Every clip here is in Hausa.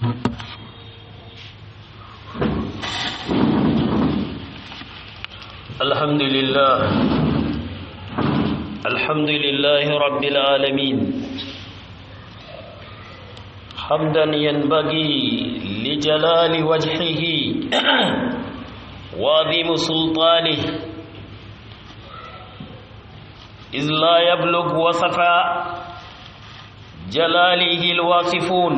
الحمد لله الحمد لله رب العالمين حمدا ينبغي لجلال وجهه وعظيم سلطانه إذ لا يبلغ وصف جلاله الواصفون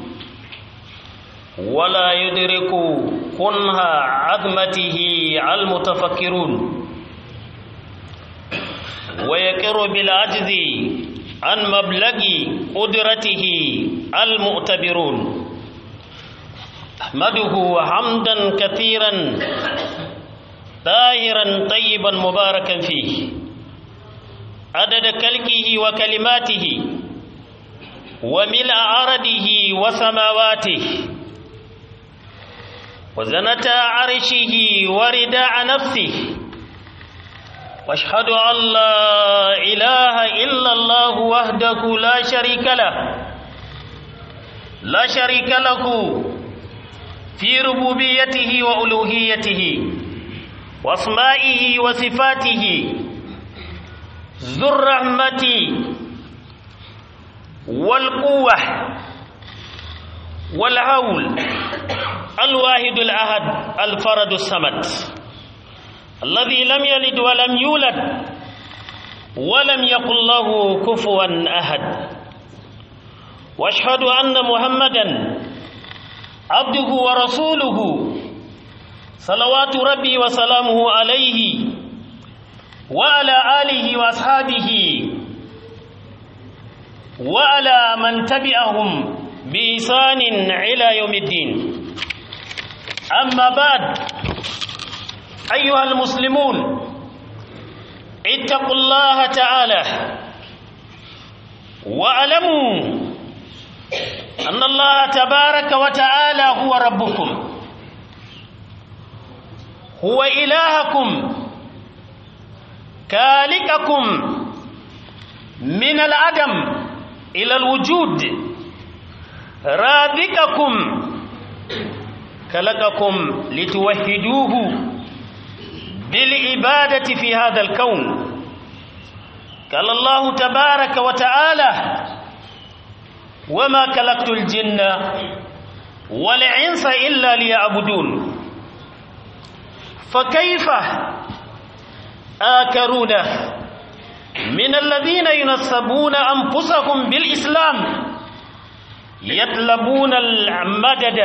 ولا يدرك كنها عظمته المتفكرون ويقر بالعجز عن مبلغ قدرته المؤتبرون احمده حمدا كثيرا طاهرا طيبا مباركا فيه عدد كلكه وكلماته وملء عرضه وسماواته وزنة عرشه ورداء نفسه واشهد ان لا اله الا الله وحده لا شريك له لا شريك له في ربوبيته والوهيته واسمائه وصفاته ذو الرحمه والقوه والهول الواحد الأحد الفرد الصمد الذي لم يلد ولم يولد ولم يقل له كفوا أحد واشهد أن محمدا عبده ورسوله صلوات ربي وسلامه عليه وعلى آله وأصحابه وعلى من تبعهم بإحسان إلى يوم الدين أما بعد أيها المسلمون اتقوا الله تعالى واعلموا أن الله تبارك وتعالى هو ربكم هو إلهكم كالككم من العدم إلى الوجود رازقكم خلقكم لتوحدوه بالعبادة في هذا الكون قال الله تبارك وتعالى وما خلقت الجن والإنس إلا ليعبدون فكيف آكرون من الذين ينسبون أنفسهم بالإسلام يطلبون المدد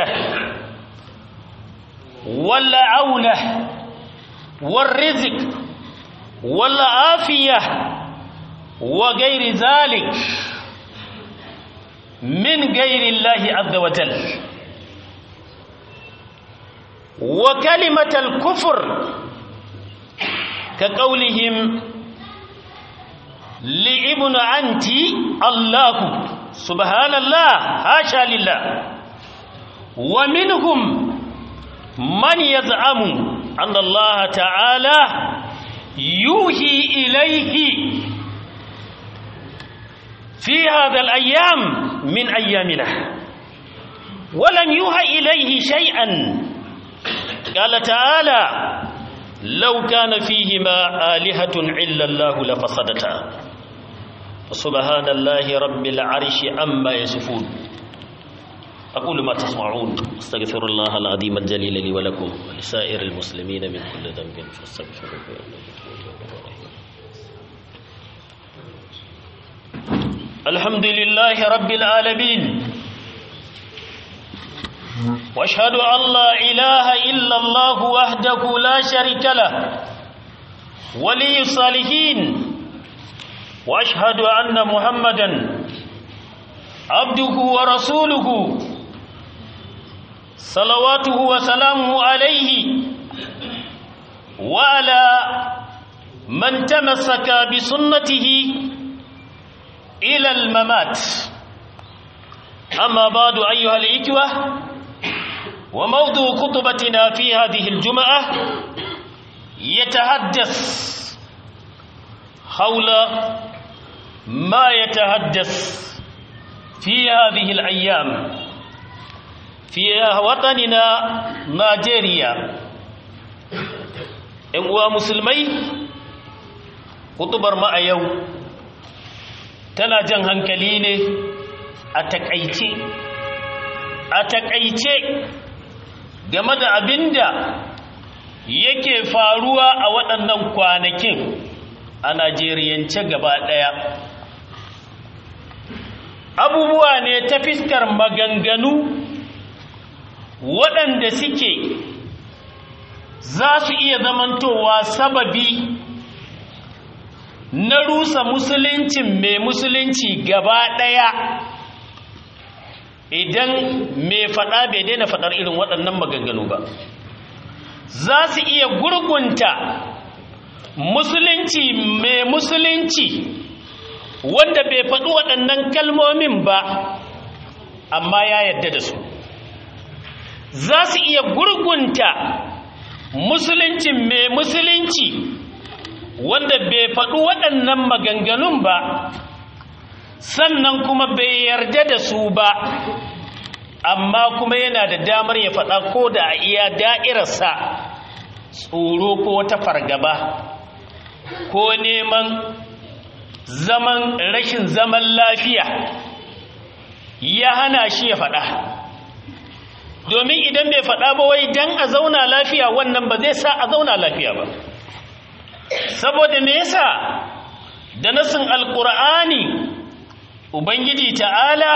والعونة والرزق والعافية وغير ذلك من غير الله عز وجل وكلمة الكفر كقولهم لابن أنت الله سبحان الله حاشا لله ومنهم من يزعم أن الله تعالى يوحي إليه في هذا الأيام من أيامنا ولم يوحى إليه شيئا قال تعالى لو كان فيهما آلهة إلا الله لفسدتا سبحان الله رب العرش أما يصفون أقول ما تسمعون استغفر الله العظيم الجليل لي ولكم ولسائر المسلمين من كل ذنب فاستغفروه الحمد لله رب العالمين واشهد ان لا اله الا الله وحده لا شريك له ولي الصالحين واشهد ان محمدا عبده ورسوله صلواته وسلامه عليه وعلى من تمسك بسنته إلى الممات أما بعد أيها الإخوة وموضوع خطبتنا في هذه الجمعة يتحدث حول ما يتحدث في هذه الأيام fi watanina Najeriya ‘yan uwa musulmai kutubar ma a yau tana jan hankali ne a takaice a takaice game da abinda yake faruwa a waɗannan kwanakin a najeriyance gaba ɗaya abubuwa ne ta fiskar maganganu waɗanda suke za su iya zamantowa sababi na rusa musuluncin mai musulunci gaba ɗaya idan mai faɗa bai daina faɗar irin waɗannan maganganu ba za su iya gurgunta musulunci mai musulunci wanda bai faɗi waɗannan kalmomin ba amma ya yadda da su za su iya gurgunta musuluncin mai musulunci wanda bai faɗi waɗannan maganganun ba sannan kuma bai yarda da su ba amma kuma yana da damar ya faɗa ko da a iya da'irarsa tsoro ko wata fargaba ko neman zaman rashin zaman lafiya ya hana shi ya faɗa domin idan bai faɗa ba wai dan a zauna lafiya wannan ba zai sa a zauna lafiya ba saboda me yasa da nasin alkur'ani ubangiji ta'ala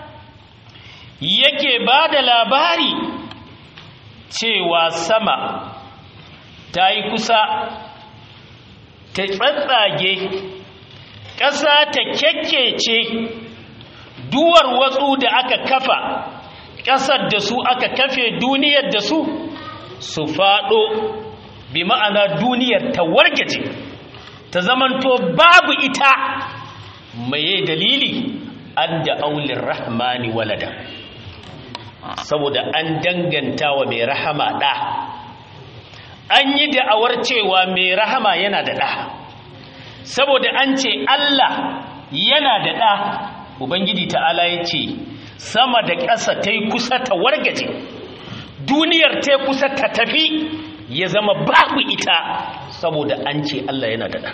yake ba da labari cewa sama ta yi kusa ta tsatsage ƙasa ta kyakkece duwar watsu da aka kafa ƙasar da su aka kafe duniyar da su su faɗo bi ma'ana duniyar ta wargaje ta zamanto babu ita mai dalili an da aulin rahmani walada saboda an danganta wa mai rahama ɗa an yi da'awar cewa mai rahama yana da ɗa saboda an ce Allah yana da ɗa ubangiji ta'ala ya ce sama da ƙasa ta yi kusa ta wargaje duniyar ta kusa ta tafi ya zama babu ita saboda an ce Allah yana da ɗa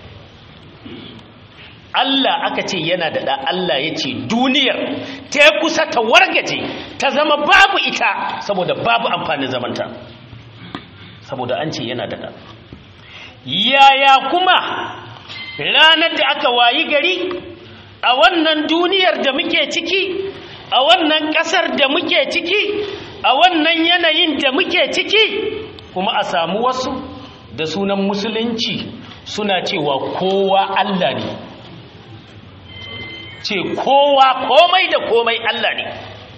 Allah aka ce yana da ɗa Allah ya ce duniyar ta kusa ta wargaje ta zama babu ita saboda babu amfanin zamanta saboda an ce yana da ɗa yaya kuma ranar da aka wayi gari a wannan duniyar da muke ciki a wannan ƙasar da muke ciki a wannan yanayin da muke ciki kuma a samu wasu da sunan musulunci suna cewa kowa Allah ne ce kowa komai da komai Allah ne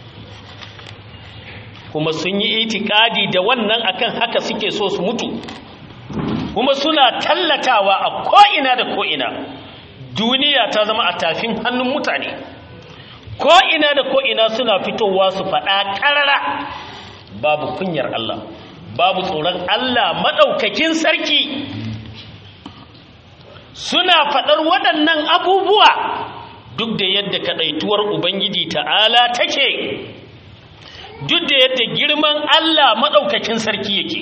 kuma sun yi itikadi da wannan akan haka suke so su mutu kuma suna tallatawa a ko'ina da ko'ina duniya ta zama a tafin hannun mutane ko'ina da ko'ina suna fitowa su faɗa ƙarara babu kunyar Allah babu tsoron Allah maɗaukakin sarki suna faɗar waɗannan abubuwa duk da yadda kaɗaituwar Ubangiji ta'ala take duk da yadda girman Allah maɗaukakin sarki yake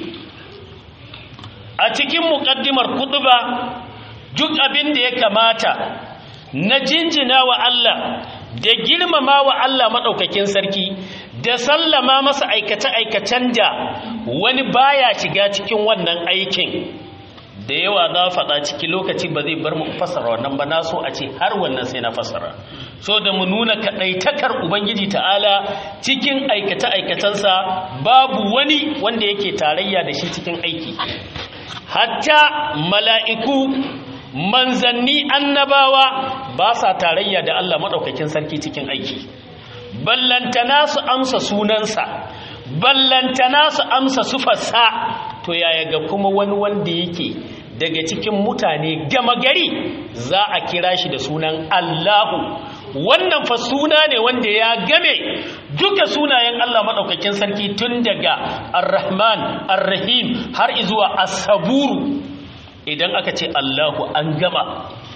a cikin muƙaddimar kuɗuba duk abin da ya kamata na jinjina wa Allah da girmama wa Allah maɗaukakin sarki da sallama masa aikace-aikacen da wani baya shiga cikin wannan aikin da yawa za faɗa ciki lokaci ba zai bar mu fasara wannan ba na so a ce har wannan sai na fasara so da mu nuna kaɗaitakar ubangiji ta'ala cikin aikace-aikacensa babu wani wanda yake tarayya da shi cikin aiki hatta mala'iku manzanni annabawa ba sa tarayya da Allah maɗaukakin sarki cikin aiki ballantana su amsa sunansa ballantana su amsa sufarsa to yaya ga kuma wani wanda yake daga cikin mutane gama gari za a kira shi da sunan Allahu wannan fa suna ne wanda ya game duka sunayen Allah maɗaukakin sarki tun daga Ar-Rahman Ar-Rahim har izuwa As-Saburu idan aka ce Allahu an gama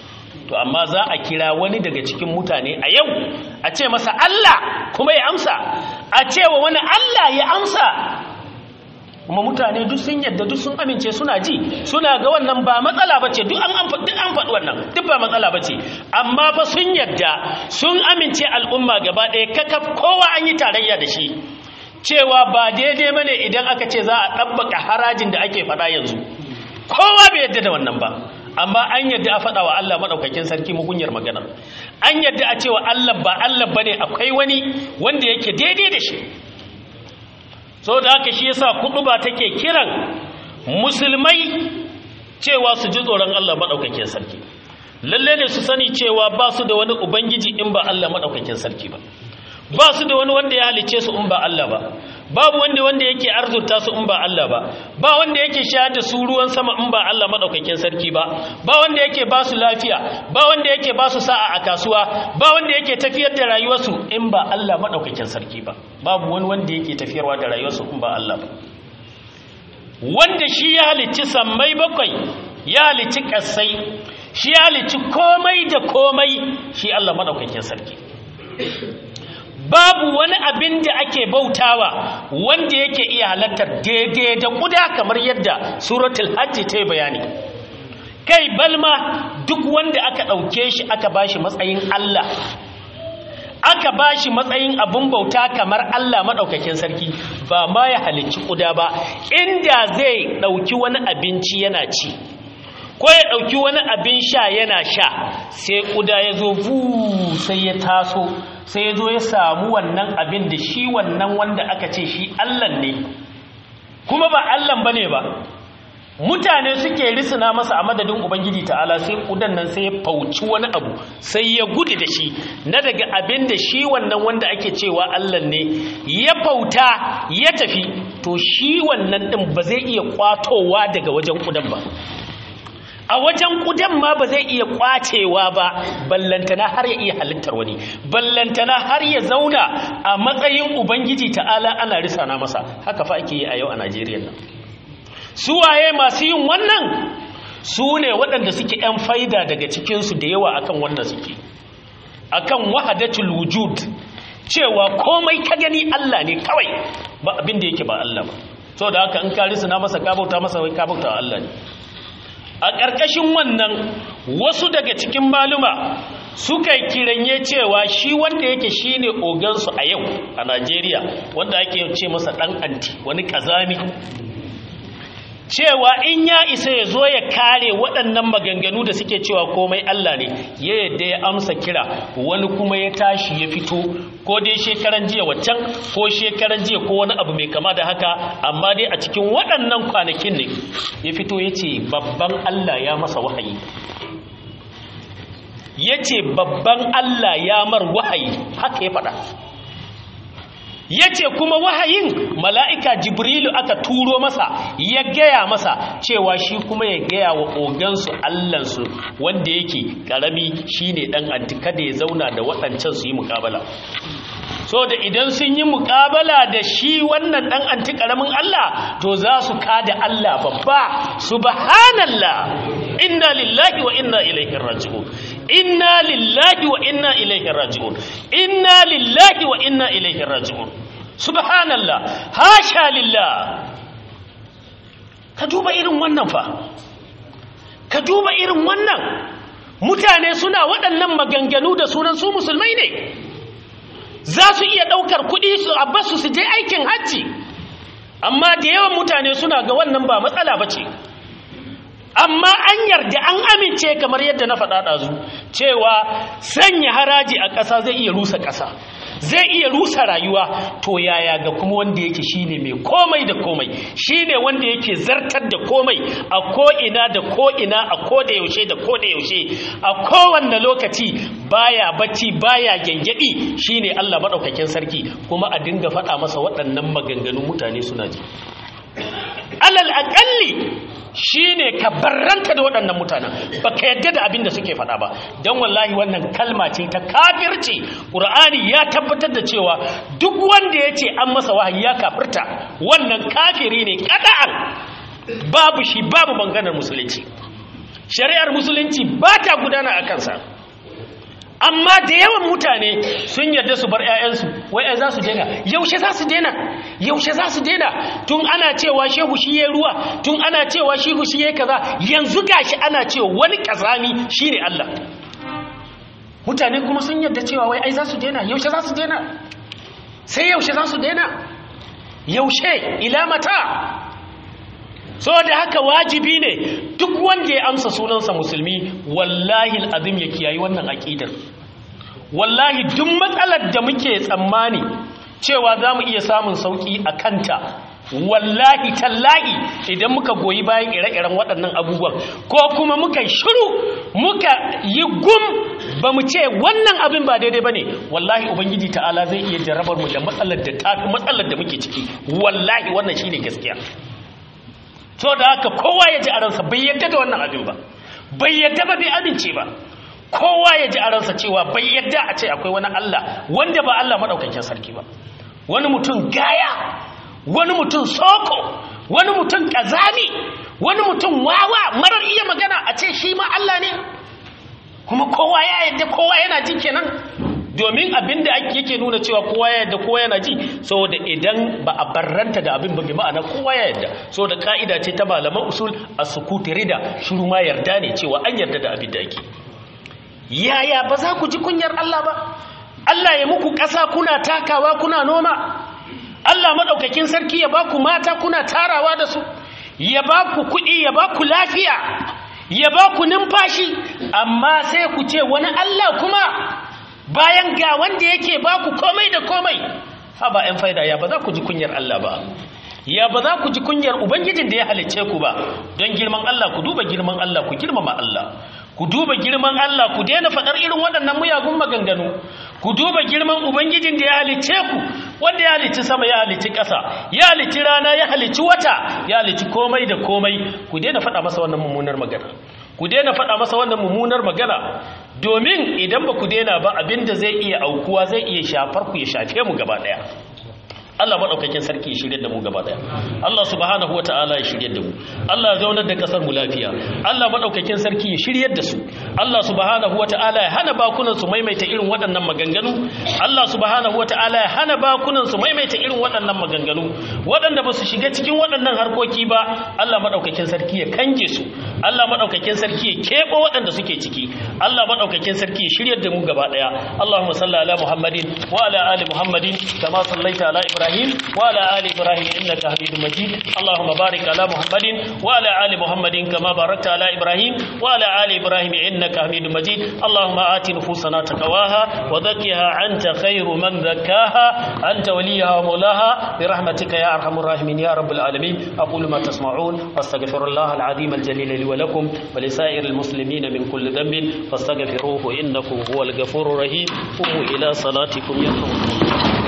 to amma za a kira wani daga cikin mutane a yau a ce masa Allah kuma ya amsa a ce wa wani Allah ya amsa kuma mutane duk sun yadda duk sun amince suna ji suna ga wannan ba matsala bace duk an duk an faɗi wannan duk ba matsala bace amma fa sun yadda sun amince al'umma gaba ɗaya kakaf kowa an yi tarayya da shi cewa ba daidai bane idan aka ce za a ɗabbaka harajin da ake faɗa yanzu kowa bai yadda da wannan ba amma an yadda a faɗa wa Allah maɗaukakin sarki mugunyar magana an yadda a cewa Allah ba Allah bane akwai wani wanda yake daidai da shi so da haka shi yasa ba take kiran musulmai cewa su ji tsoron Allah madaukakin sarki lalle ne su sani cewa ba su da wani ubangiji in ba Allah madaukakin sarki ba ba su da wani wanda ya halice su in ba Allah ba babu wanda wanda yake arzuta su in ba Allah ba ba wanda yake shayar da su ruwan sama in ba Allah madaukakin sarki ba ba wanda yake ba su lafiya ba wanda yake ba su sa'a a kasuwa ba wanda yake tafiyar da rayuwarsu in ba Allah madaukakin sarki ba babu wani wanda yake tafiyarwa da rayuwarsu in ba Allah ba wanda shi ya halicci sammai bakwai ya halicci kasai shi ya halicci komai da komai shi Allah madaukakin sarki babu wani abin da ake bautawa wanda yake iya halattar daidai da kuda kamar yadda suratul hajji ta yi bayani kai balma duk wanda aka ɗauke shi aka bashi matsayin Allah aka bashi matsayin abun bauta kamar Allah maɗaukakin sarki ba ma ya halicci kuda ba inda zai ɗauki wani abinci yana ci ko ya ɗauki wani abin sha yana sha sai kuda ya zo bu sai ya taso sai ya zo ya samu wannan abin da shi wannan wanda aka ce shi allan ne kuma ba allan ba ne ba mutane suke risina masa a madadin ubangiji ta'ala sai kudan nan sai ya fauci wani abu sai ya gudu da shi na daga abin da shi wannan wanda ake cewa allan ne ya fauta ya tafi to shi wannan ɗin ba zai iya kwatowa daga wajen kudan ba a wajen kudan ma ba zai iya kwacewa ba ballantana har ya iya halittar wani ballantana har ya zauna a matsayin ubangiji ta'ala ana risana masa haka fa ake yi a yau a najeriya nan su waye masu yin wannan su ne waɗanda suke 'yan faida daga cikinsu da yawa akan wannan suke akan wahadatul wujud cewa komai ka gani allah ne kawai ba abin da yake ba allah ba so da haka in ka risana masa ka bauta masa wai ka bauta allah ne a ƙarƙashin wannan wasu daga cikin maluma suka kiranye cewa shi wanda yake shine ogansu a yau a Najeriya wanda ake ce masa ɗan anti wani ƙazami cewa in ya isa ya zo ya kare waɗannan maganganu da suke cewa komai Allah ne ya yadda ya amsa kira wani kuma ya tashi ya fito ko dai shekaran jiya waccan ko shekaran jiya ko wani abu mai kama da haka amma dai a cikin waɗannan kwanakin ne ya fito ya ce babban Allah ya masa wahayi ya ce babban Allah ya mar wahayi haka ya faɗa ya ce kuma wahayin mala'ika jibrilu aka turo masa ya gaya masa cewa shi kuma ya gaya wa ogansu allansu wanda yake ƙarami shi ne ɗan antika da ya zauna da waɗancan su yi mukabala so da idan sun yi mukabala da shi wannan ɗan anti ƙaramin allah to za su kada allah babba subhanallah inna lillahi wa inna ilaihi raji'un inna lillahi wa inna ilaihi raji'un inna lillahi wa inna ilaihi raji'un subhanallah hasha lillah ka duba irin wannan fa ka duba irin wannan mutane suna waɗannan maganganu da sunan su musulmai ne za su iya ɗaukar kuɗi su abbasu su je aikin hajji amma da yawan mutane suna ga wannan ba matsala ba ce amma an yarda an amince kamar yadda na faɗa ɗazu cewa sanya haraji a ƙasa zai iya rusa ƙasa zai iya rusa rayuwa to yaya ga kuma wanda yake shine mai komai da komai shine wanda yake zartar da komai a ko'ina da ko'ina a koda yaushe da koda yaushe a kowanne lokaci baya bacci baya gyangyaɗi shine Allah maɗaukakin sarki kuma a dinga faɗa masa waɗannan maganganun mutane suna ji alal aƙalli shi ne ka barranta da waɗannan mutanen ba ka yadda da abin da suke faɗa ba don wallahi wannan kalma ce ta kafirci ƙur'ani ya tabbatar da cewa duk wanda ya ce an masa wahayi ya kafirta wannan kafiri ne ƙada'an babu shi babu banganar musulunci shari'ar musulunci ba ta gudana a kansa amma da yawan mutane sun yarda su bar 'ya'yansu wai za su daina yaushe za su daina yaushe za su daina tun ana cewa shehu shi ya ruwa tun ana cewa shehu shi ya kaza yanzu gashi ana cewa wani kazami shine Allah mutane kuma sun yarda cewa wai ai za su daina yaushe za su daina sai yaushe za su daina yaushe ila mata so da haka wajibi ne duk wanda ya amsa sunansa musulmi wallahi al'azim ya kiyayi wannan aƙidar wallahi duk matsalar da muke tsammani cewa za mu iya samun sauƙi a kanta wallahi tallahi idan muka goyi bayan ire-iren waɗannan abubuwan ko kuma muka shiru muka yi gum ba mu ce wannan abin ba daidai ba ne wallahi ubangiji ta'ala zai iya jarabar mu da matsalar da muke ciki wallahi wannan shine gaskiya so da haka kowa ya ji a ransa bai yadda da wannan abin ba bai yadda ba bai amince ba kowa ya ji a ransa cewa bai yadda a ce akwai wani Allah wanda ba Allah maɗaukakin sarki ba wani mutum gaya wani mutum soko wani mutum ƙazami wani mutum wawa marar iya magana a ce shi ma Allah ne kuma kowa ya yadda kowa yana ji kenan domin abin da yake nuna cewa kowa ya yadda kowa yana ji saboda idan ba a barranta da abin ba bi ma'ana kowa ya yadda saboda ka'ida ce ta malaman usul a sukuti rida shiru ma yarda ne cewa an yarda da abin da ake yaya ba za ku ji kunyar Allah ba Allah ya muku ƙasa kuna takawa kuna noma Allah maɗaukakin sarki ya ba ku mata kuna tarawa da su ya ba ku kuɗi ya ba ku lafiya ya ba ku numfashi amma sai ku ce wani Allah kuma bayan ga wanda yake ba ku komai da komai ha ba ‘yan faida ya ba za ku ji kunyar Allah ba ya ba za ku ji kunyar Ubangijin da ya halicce ku ba don girman Allah ku duba girman Allah ku girmama Allah ku duba girman Allah ku daina faɗar irin waɗannan muyagun maganganu ku duba girman Ubangijin da ya halicce ku wanda ya halicci sama ya halicci ƙasa ya halicci rana ya halicci wata ya halicci komai da komai ku daina faɗa masa wannan mummunar magana ku daina faɗa masa wannan mummunar magana domin idan ba ku daina ba abinda zai iya aukuwa zai iya shafar ku ya shafe mu gaba ɗaya Allah maɗaukakin sarki ya shirya da mu gaba ɗaya Allah subhanahu wa ta'ala ya shirya da mu Allah ya zaunar da ƙasar mu lafiya Allah maɗaukakin sarki ya shirya da su Allah subhanahu wa ta'ala ya hana bakunan su maimaita irin waɗannan maganganu Allah subhanahu wa ta'ala ya hana bakunan su maimaita irin waɗannan maganganu waɗanda ba su shiga cikin waɗannan harkoki ba Allah maɗaukakin sarki ya kange su Allah maɗaukakin sarki ya keɓo waɗanda suke ciki Allah maɗaukakin sarki ya shirya da mu gaba ɗaya Allahumma salli ala Muhammadin wa ala ali Muhammadin kama sallaita ala Ibrahim إبراهيم وعلى آل إبراهيم إنك حميد مجيد اللهم بارك على محمد وعلى آل محمد كما باركت على إبراهيم وعلى آل إبراهيم إنك حميد مجيد اللهم آت نفوسنا تقواها وزكها أنت خير من زكاها أنت وليها ومولاها برحمتك يا أرحم الراحمين يا رب العالمين أقول ما تسمعون واستغفر الله العظيم الجليل لي ولكم ولسائر المسلمين من كل ذنب فاستغفروه إنه هو الغفور الرحيم قوموا إلى صلاتكم يرحمكم الله